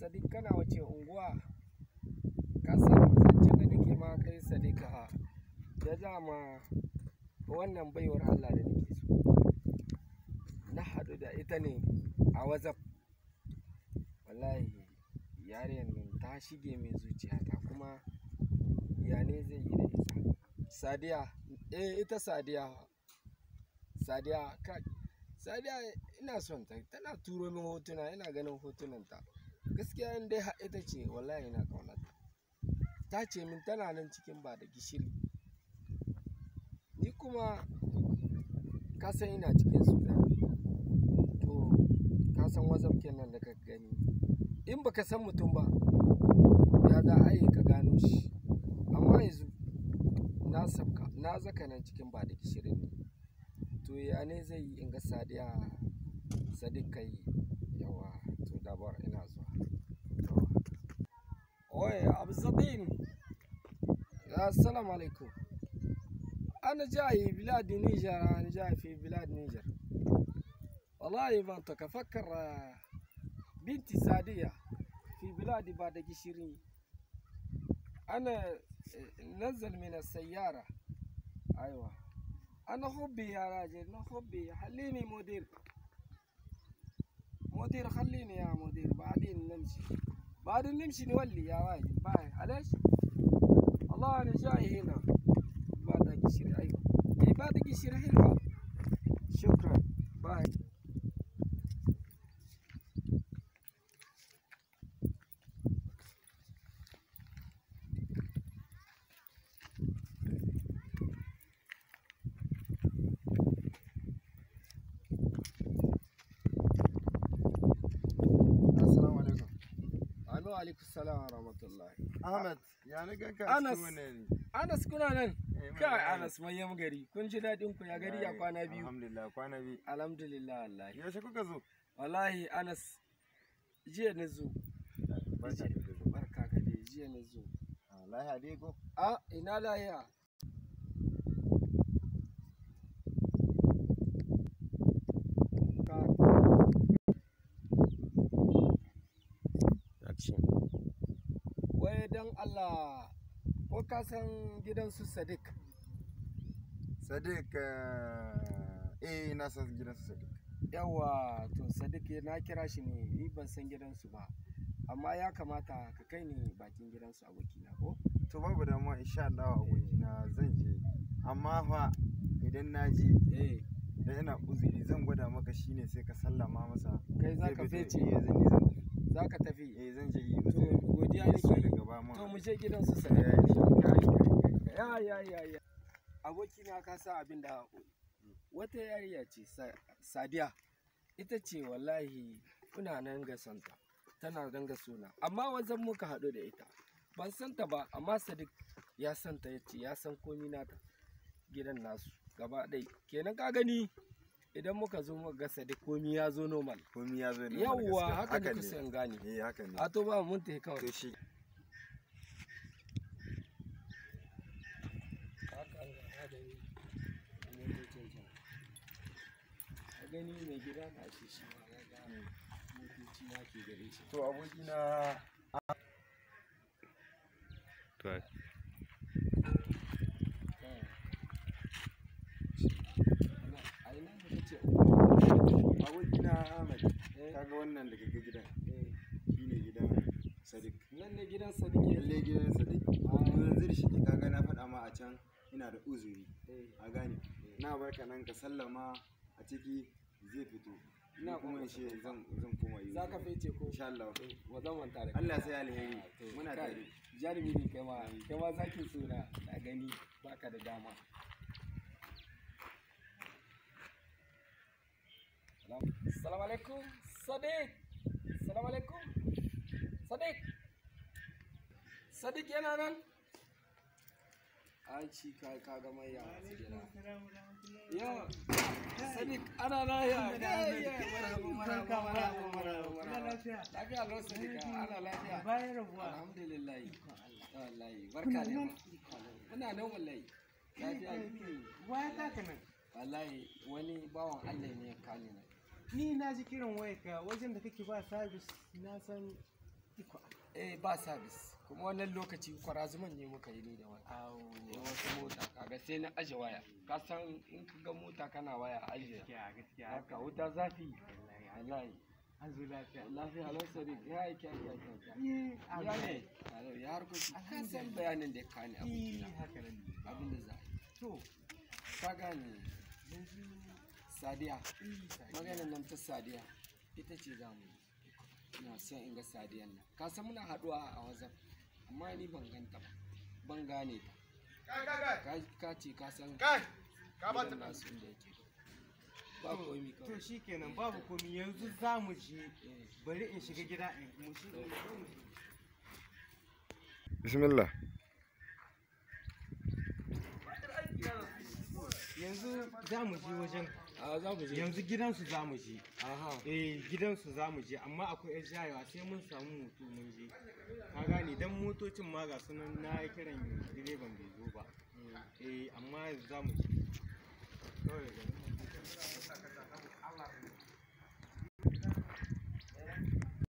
sadiq kana wace unguwa ka san zancen da nake ma kai sadiqa da dama wannan baiwar Allah da nake so na haɗu da ita ne a wazaf wallahi yariyar nan ta shige mai zuciyata kuma ya ne zai yi da ita sadiya eh ita sadiya sadiya ka sadiya ina son ta tana turo min hotuna ina ganin hotunanta gaskiya in dai har ita ce wallahi ina kaunata ta ce min tana nan cikin ba da gishiri ni kuma ka san ina cikin suna to ka san wazaf kenan da ka gani in baka san mutum ba ya za a yi ka gano shi amma yanzu na sabka na zaka nan cikin ba da gishirin ne to ya ne zai yi in ga sadiya sadiq kai yawa to dabar ina zuwa oye abzadin assalamu alaikum أنا جاي بلاد نيجر أنا جاي في بلاد نيجر والله منطقة أفكر آه، بنتي سادية في بلادي بعد قشرين أنا آه، نزل من السيارة أيوة أنا خبي يا راجل أنا خبي خليني مدير مدير خليني يا مدير بعدين نمشي بعدين نمشي نولي يا راجل باي علاش والله أنا جاي هنا بعد قشر أيوة إيه بعد قشر حلوة شكرا باي Assalamu alaikum. Anu alaikum salam wa rahmatullahi. Ahmad, ya na ganka Anas. cikin wannan Anas kuna nan? Eh, muna Kai nan. Anas manyan gari. Kun ji daɗin ku ya gari ya kwana biyu. Alhamdulillah kwana biyu. Alhamdulillah wallahi. Yaushe kuka zo? Wallahi Anas jiya na zo. Barka da zo. Barka ka dai jiya na zo. Ah, Lahiya dai ko? A ina lahiya. Ka- Wai don Allah ko ka san gidan su Sadiq? Sadiq eh eh, na san gidan su Sadiq. Yawa to Sadiq na kira shi ne ni ban san gidansu ba. Amma ya kamata ka kai ni bakin gidansu abokina ko? To babu damuwa insha Allah abokina zan je. Amma fa idan na je Eh, da ina uzuri zan gwada maka shine sai ka sallama masa. kai za Zai ka fito. fece, Eh zan yi zan tafi. za ka tafi. Eh zan je yi To uzuri. godiya Sai nake. daga ba mu. To mu je gidansu Eh, Sadiq. insha Allah. Ya ya ya ya. Abokina ka sa abin da wata yariya ce Sa- Sadiya. Ita ce wallahi ina nan ga santa. Tana nan ga suna. Amma wajen muka haɗu da ita. Ban santa ba amma Sadiq ya santa ya ce ya san komi nata. Gidan nasu gaba ɗai. Kenan ka gani idan muka zo muka ga Sadiq komi ya zo normal. Komi ya zo ne. Yawwa haka ne ne kusa in gane. Eh haka ne. A to ba mun tafi kawai. To shi a gani mai gida na ce shi ma ya ga motoci na ke gare shi to abokina a ina da kace abokina Ahmad eh kaga wannan daga gidan eh shine gidan Sadiq nan ne gidan sadike lalle gidan Sadiq yanzu da shi kaga na faɗa ma a can ina da uzuri eh a gane na barka nan ka sallama a ciki zai fito Ina ina kuma ƙoƙarta. shi zan zan koma yi za ka fece ko insha Allah wa zan manta da Allah sai alheri to muna kai, tare jarumi ne kai ma kai ma zaki suna na gani baka da dama Assalamu alaikum Sadiq Assalamu alaikum Sadiq Sadiq yana nan an ci ka ka ga mai yawa su gida yawa Sadiq ana lafiya marhaba marhaba marhaba marhaba marhaba lafiya lau Sadiq ana lafiya bayan rabuwa alhamdulillah wallahi barka da muna nan wallahi lafiya waya taka nan wallahi wani bawan Allah ne ya kani nan ni na ji kiran waya ka wajen da kake ba sabis na san eh ba sabis kuma wannan lokaci kwarazuman ne muka yi ni da wani Awo. ne wata mota kaga sai na aje waya ka san in ka ga mota kana waya aje Gaskiya gaskiya. haka wuta zafi Wallahi, wallahi An zo lafiya. lafiya lau sadiq ya yi kya kya kya kya Eh, ya ne Alo, ya harkoki ka san bayanin da ya kani Eh, abokina haka nan ne. abin da za a yi To, ka gane yanzu sadiya eh, maganar nan ta sadiya ita ce za mu yi ina son in ga sadiyan nan ka san muna haɗuwa a wazaf amma ni ban ganta ba ban gane ta ka ka ce ka san gidan nasu inda yake ba komi to kawai shi kenan babu komi yanzu za mu je Eh, bari in shiga gida in mu shi bismillah yanzu za mu je wajen a za mu je yanzu gidansu za mu je aha eh gidansu za mu je amma akwai yan shayewa sai mun samu moto mun je ka gane dan motocin ma ga sunan na yi kiran direban bai zo ba eh amma yanzu za mu je kawai